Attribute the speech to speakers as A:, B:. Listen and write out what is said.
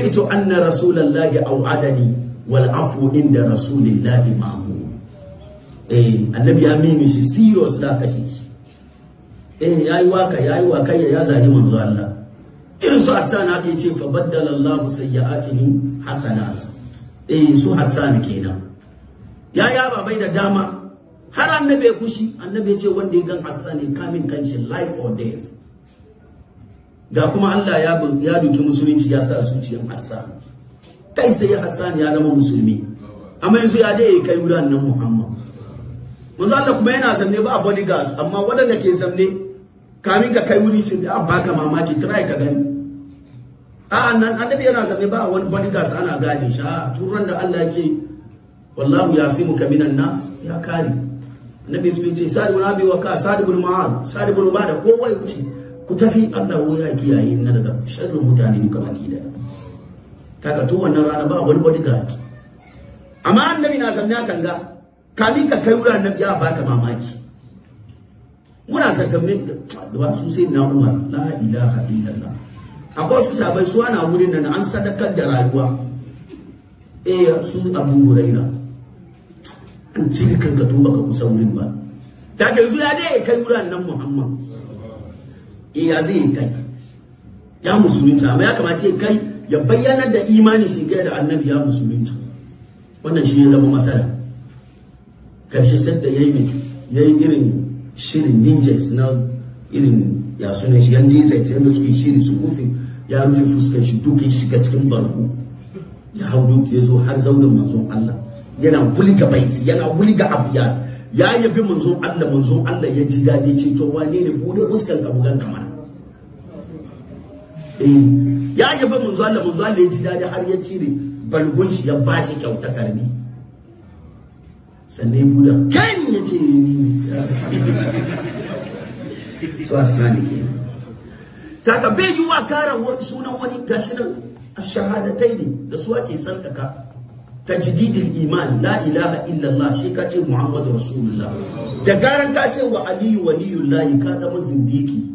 A: sami'tu anna rasulallahi au'adani wal afu inda rasulillahi ma'mur eh annabi ya mimi shi serious da kashe shi eh yayi waka yayi waka ya zagi manzo Allah irin su Hassan ake ce fa baddala Allahu sayyi'atihim hasanat eh su Hassan kenan ya yaba bai da dama har annabi ya kushi annabi ya ce wanda ya gan Hassan ne kamin kanshi life or death ga kuma Allah ya ya duki musulunci ya sa zuciyar Hassan kai sai Hassan ya zama musulmi amma yanzu ya dai kai wurin nan Muhammad manzo Allah kuma yana zanne ba bodyguards amma wadanda ke zanne kamin ka kai wuri shi a baka mamaki try ka gani a nan annabi yana zanne ba wani bodyguards ana gane shi a turan da Allah ya ce wallahu yasimuka minan nas ya kare annabi fito ce sa'id ibn abi waqas sa'id ibn mu'ad sa'id ibn ubada kowa ya wuce ku tafi Allah ya kiyaye na daga sharrin mutane duka baki daya kaga to wannan rana ba wani bodyguard amma annabi na zanne kan ga kamin ka kai wurin annabi ya baka mamaki muna sassamin da su sai na umar la ilaha illallah akwai su sabai su ana wurin nan an sadakar da rayuwa eh su abu huraira an cika kanka tun baka kusa wurin ba ta ke zuwa dai kai wurin nan muhammad eh ya zai kai ya musulunta amma ya kamace kai ya bayyana da imanin shi ga da annabi ya musulunta wannan shi ya zama masala karshe sadda ya yi ya yi irin shirin ninjas na irin ya suna shi yan disa ta yadda suke shiri su rufe ya rufe fuskar shi duka shiga cikin barko ya hau duki ya zo har zaunin manzon Allah yana bulga baiti yana bulga abiya ya yabi manzon Allah manzon Allah ya ji daɗi ce to wane ne bude fuskar ka bugan kamar eh ya yabi manzon Allah manzon Allah ya ji daɗi har ya cire balgun shi ya bashi kyauta karbi sannan ya buɗe kan ya ce ni su asani ke taka bai yi wa kara sunan wani gashi nan a shahadatai ne da su ake sarkaka tajdidil iman la ilaha illallah shi ka ce muhammadu rasulullah da garan ka ce wa aliyu waliyullahi ka zama zindiki